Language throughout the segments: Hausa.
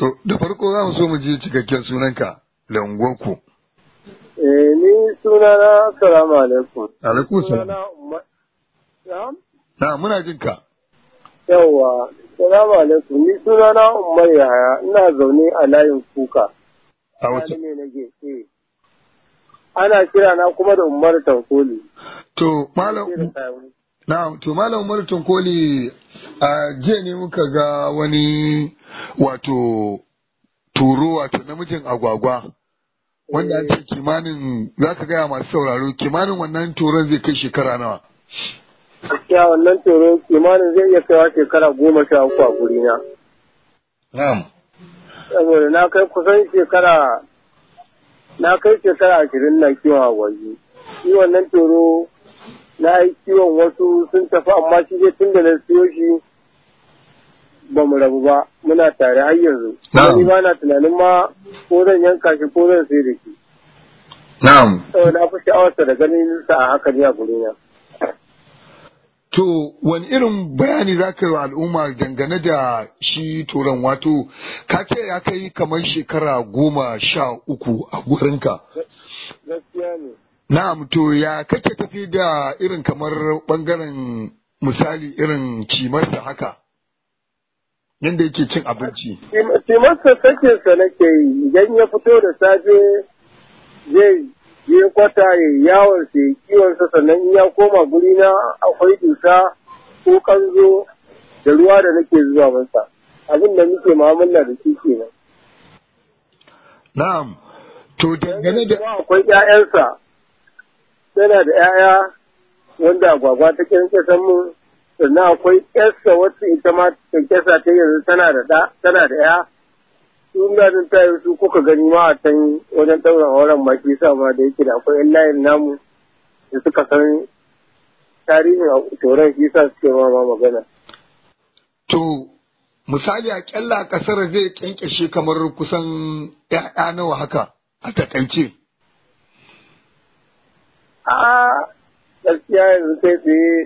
To, da farko za mu so mu ji cikakken sunanka da unguwarku. Eh, ni sunana salamu alaikum. Alaikum salam. Sunana Umar. Na'am? Na, muna jin ka. Yawwa, salamu alaikum. Ni sunana Umar Yahaya, ina zaune a layin kuka. A Sani wace? ne nake, eh. Ana kira na kuma da Umar Tankoli. To, malam na, to malam Umar Tunkoli a jiya ne muka ga wani wato turo wato namijin agwagwa. Wanda an ce kimanin za ka gaya masu sauraro kimanin wannan turon zai kai shekara nawa. Gaskiya wannan toro kimanin zai iya kaiwa shekara goma sha uku a gurina. Na'am. Saboda na kai kusan shekara na kai shekara ashirin na kiwon agwagi. Shi wannan toro na yi kiwon wasu sun tafi amma shi dai tun da na siyo shi ba mu rabu ba muna tare har yanzu. Na'am. Ni ba na tunanin ma ko zan yanka shi ko zan sai da shi. Na'am. Saboda na fi sha'awarsa da ganin sa a haka ne a gurina. To, wani irin bayani za ka yi wa al'umma dangane da shi turan wato, ka ce ya kai kamar shekara goma sha uku a gurinka. Gaskiya ne. Na'am, to ya kake tafi da irin kamar ɓangaren misali irin cimarsa haka, yadda yake cin abinci. Timarsa sakinsa nake yi idan ya fito da safe zai je kwata ya yi yawon sa ya kiwonsa sannan in ya koma guri na akwai dusa ko kanzo da ruwa da nake zuwa masa abin da muke mu'amala da shi kenan. Na'am, to dangane da Kuma akwai ƴaƴansa yana da ƴaƴa wanda agwagwa ta kyankyasan mu sannan akwai ƴarsa wacce ita ma kyankyasa ta yanzu tana da ɗa tana da ƴa sun da ta yi su kuka gani ma a can wajen ɗaurin auren ma shi sa ma da yake da akwai ƴan layin namu da suka san tarihin a toron shi sa suke ma ma magana. to misali a kyalla kasar zai kyankyashe kamar kusan ‘ya'ya nawa haka a takaice. a gaskiya yanzu kai tsaye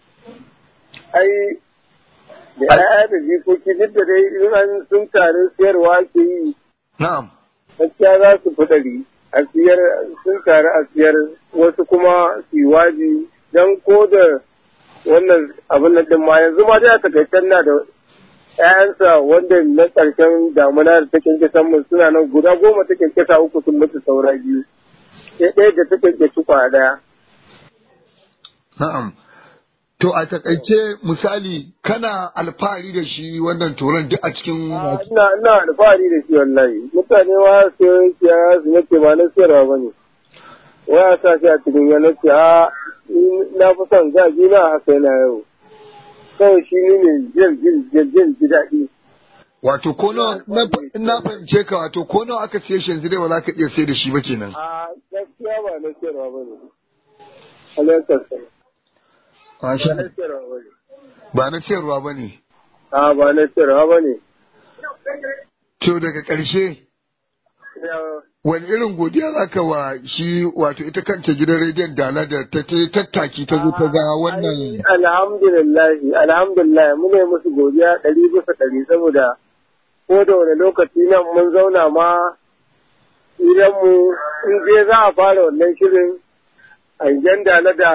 ai da ya'ya da jikoki duk da dai in an sun taru siyarwa ke yi Na'am. gaskiya za su fi ɗari a siyar sun taru a siyar wasu kuma su yi waji don ko da wannan abin nan din ma yanzu ma dai a takaicen na da ‘ya'yansa wanda na ƙarshen damuna da ta kyankyasa mun suna nan guda goma ta kyankyasa uku sun mutu saura biyu sai ɗaya da ta kyankyasa kwa ɗaya. Na'am. To a takaice misali kana alfahari da shi wannan turan duk a cikin Ah, ina ina alfahari da shi wallahi mutane wa su siya su nake ba na siyarwa ba ne waya sa shi a cikin yana ce a ni na fi son gaji na haka yana yau kawai shi ne ne jin jin jin jin ji daɗi wato ko nawa na na fahimce ka wato ko nawa aka siye shi yanzu dai ba za ka iya sai da shi ba kenan. a gaskiya ba na siyarwa ba ne alaikar sa Masha ba na siyarwa ba ne ba na ciyarwa ba ne. a ba na siyarwa ba ne To daga ƙarshe Ya- wani irin godiya za ka wa shi wato ita kanta gidan rediyon dala da ta ta tattaki ta zo ta ga wannan Ai, alhamdulillahi alhamdulillah mune musu godiya ɗari bisa ɗari saboda ko da wani lokaci nan mun zauna ma idan mu in je za a fara wannan shirin hangen dala da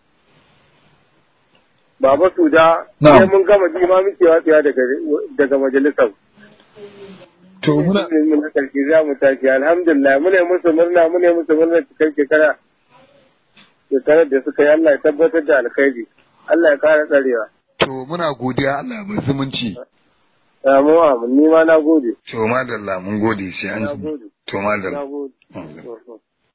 Baba Suda Na'am. sai mun gama ji ma muke watsewa daga daga majalisar. to muna mun na karshe za mu tashi alhamdulillah mune musu murna mune musu murna cikin shekara shekarar da suka yi Allah ya tabbatar da alkhairi Allah ya kara tsarewa. to muna godiya Allah ya bar zumunci. Samu amin, ni ma na gode. To madalla mun gode sai an Na ji. gode. To madalla. Na gode. Mm.